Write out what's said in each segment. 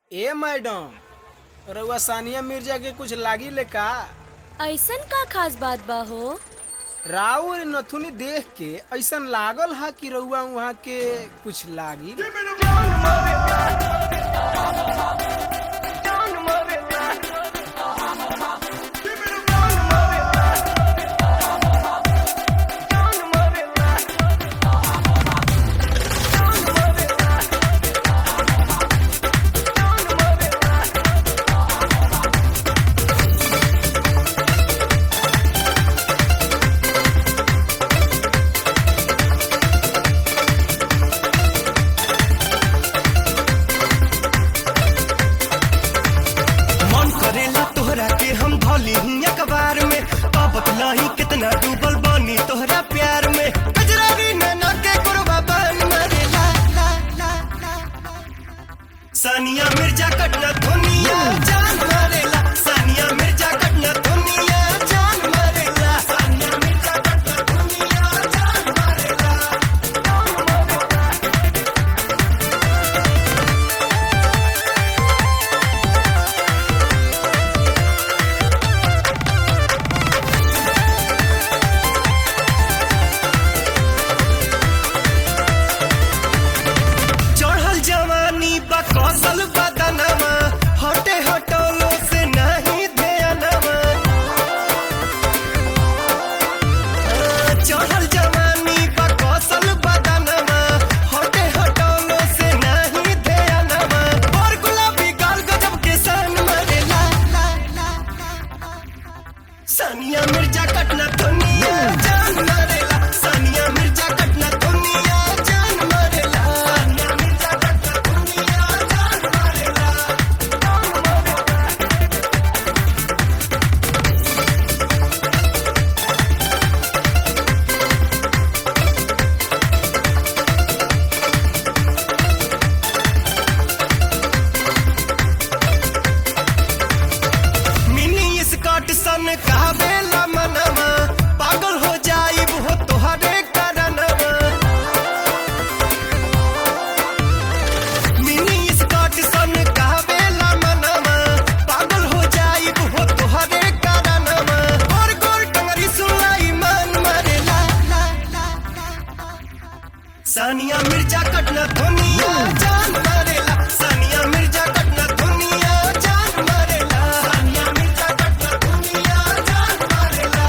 ए madam रउआ सानिया मिर्जा के कुछ लागी ले का ऐसन का खास बात बा हो राउ और नथुनी देख के ऐसन लागल हा कि रउआ वहाँ के कुछ लागी मन करेला तोहरा के हम धोली ही अखबार में पापत लाही कितना डूबल बानी तोहरा प्यार में गजरारी नैना के कुरबा बन मरेला ला ला ला सानिया मिर्जा कटना दुनिया जान मरेला सानिया मिर्जा कटना दुनिया जान मरेला सानिया मिर्जा कटना दुनिया जान मरेला चढ़ल जवानी बा कौशल बदनमा हटे हटोलो से नहीं ध्यानमा चढ़ल जवानी बा कौशल बदनमा हटे हटोलो से नहीं ध्यानमा और गुलाबी गाल गजब के सन मरे ला ला ला ला सानिया मिर्जा कटना दुनिया जान मरेला सानिया मिर्जा कटना दुनिया जान मरेला सानिया मिर्जा कटना दुनिया जान मरेला मिनी स्कॉट सन कहबेला मनवा पागल हो जाइब हो तोहरे करनवा मिनी स्कॉट सन कहबेला मनवा पागल हो जाइब हो तोहरे करनवा और गोल टंगरी सुनाई मन मरे ला ला ला ला सानिया मिर्जा कटना दुनिया जान मरेला सानिया मिर्जा कटना दुनिया जान मरेला सानिया मिर्जा कटना दुनिया जान मरेला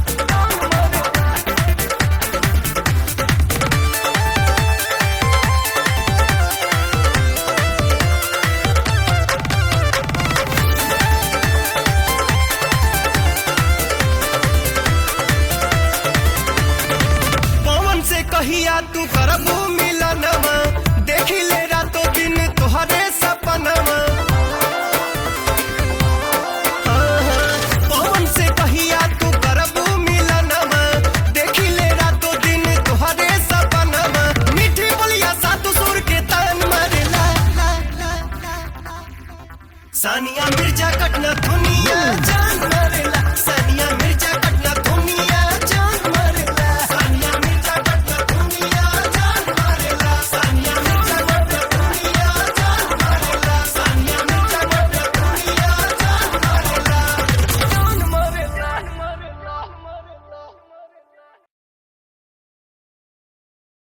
पवन से कहिया तू करबू मिलनवा देखी ले रातो दिन तोहरे सपनवा हाँ, हाँ, पवन से कहिया तू करबू मिलनवा देखी ले रातो दिन तोहरे सपनवा मीठी बोलिया सातु सुर के तान मारे ला ला ला ला ला। सानिया मिर्जा कटना दुनिया जा